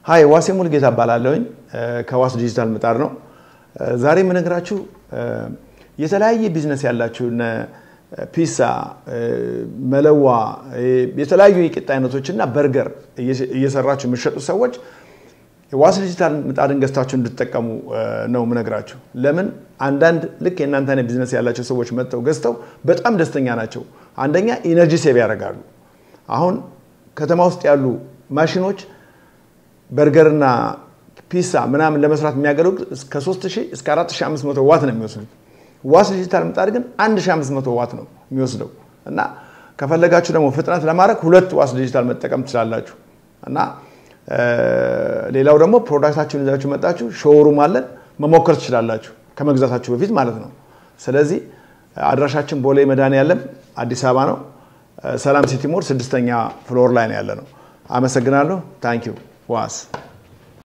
ሀይ ዋሴ ሙልጌታ እባላለሁኝ ከዋስ ዲጂታል ምጣድ ነው። ዛሬ የምነግራችሁ የተለያየ ቢዝነስ ያላችሁ እነ ፒሳ፣ መለዋ፣ የተለያዩ የቂጣ አይነቶች እና በርገር እየሰራችሁ የሚሸጡ ሰዎች ዋስ ዲጂታል ምጣድን ገዝታችሁ እንድትጠቀሙ ነው የምነግራችሁ። ለምን አንዳንድ ልክ የእናንተ አይነት ቢዝነስ ያላቸው ሰዎች መጥተው ገዝተው በጣም ደስተኛ ናቸው። አንደኛ ኢነርጂ ሴቭ ያደርጋሉ። አሁን ከተማ ውስጥ ያሉ ማሽኖች በርገርና ፒሳ ምናምን ለመስራት የሚያገለግሉ እስከ 3000 እስከ 4500 ዋት ነው የሚወስዱት። ዋስ ዲጂታል ምጣድ ግን 1500 ዋት ነው የሚወስደው እና ከፈለጋችሁ ደግሞ ፍጥነት ለማድረግ ሁለት ዋስ ዲጂታል መጠቀም ትችላላችሁ እና ሌላው ደግሞ ፕሮዳክታችሁን ይዛችሁ መጣችሁ ሾውሩም አለን መሞከር ትችላላችሁ ከመግዛታችሁ በፊት ማለት ነው። ስለዚህ አድራሻችን ቦሌ መድኃኔዓለም አዲስ አበባ ነው። ሰላም ሲቲ ሞል ስድስተኛ ፍሎር ላይ ነው ያለ ነው። አመሰግናለሁ። ታንኪዩ ዋስ